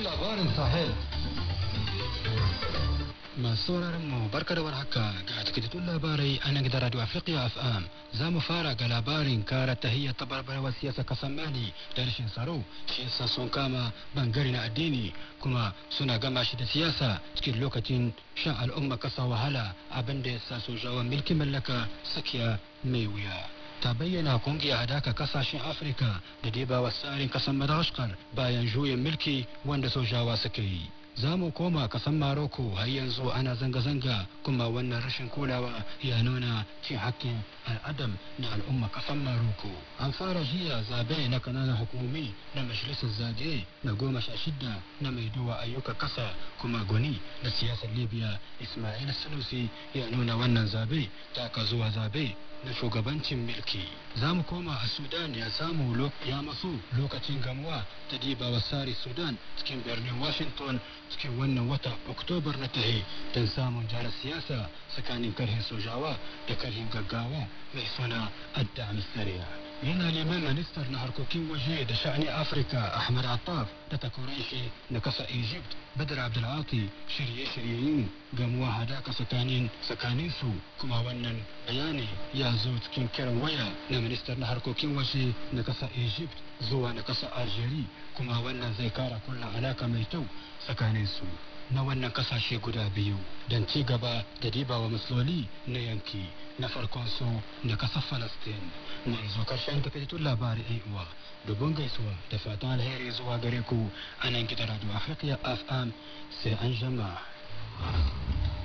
takaitattun labarin Sahel. Masu sauraron mu barka da warhaka ga takaitattun labarai a nan gidan Radio Africa FM. Za mu fara ga labarin kara tahiyyar tabarbarwar siyasa kasan Mali da rashin tsaro shi yasa sun kama bangare na addini kuma suna gama shi da siyasa cikin lokacin shan al'umma kasa wahala abin da ya sa sojawan mulkin mallaka sakiya mai wuya. ta bayyana kungiyar hadaka kasashen afirka da dai ba tsarin kasan madagascar bayan juyin mulki wanda sojawa suka yi za mu koma kasan maroko har yanzu ana zanga-zanga kuma wannan rashin kulawa ya nuna cin hakkin al'adam na al'umma kasan maroko an fara jiya zabe na kananan hukumomi na majalisar zagaye na goma sha shida na mai duwa ayyukan kasa kuma goni da siyasar libya ismail sanusi ya nuna wannan zabe ta ka zuwa zabe na shugabancin milki za mu koma a sudan ya samu ya masu lokacin gamuwa ta diba wasari sudan cikin birnin washington cikin wannan wata oktobar na tahe don samun jara siyasa tsakanin karhin sojawa da karhin gaggawa mai suna adda misariya yana neman ministar na harkokin waje da sha'ani afirka ahmad attaf da takwaran shi na kasa egypt badar abdulati shirye-shiryen gamuwa hadaka tsakanin tsakanin su kuma wannan bayani ya zo cikin kiran waya na ministar na harkokin waje na kasa egypt zuwa na kasa algeria kuma wannan zai kara kullum alaka mai kyau tsakanin su na wannan kasashe guda biyu don ci gaba da dibawa matsaloli na yanki na farkon su na kasar falastin mun zo karshen takaitattun labarai yan uwa dubun gaisuwa da fatan alheri zuwa gare ku a nan gidan radio africa fm sai an jama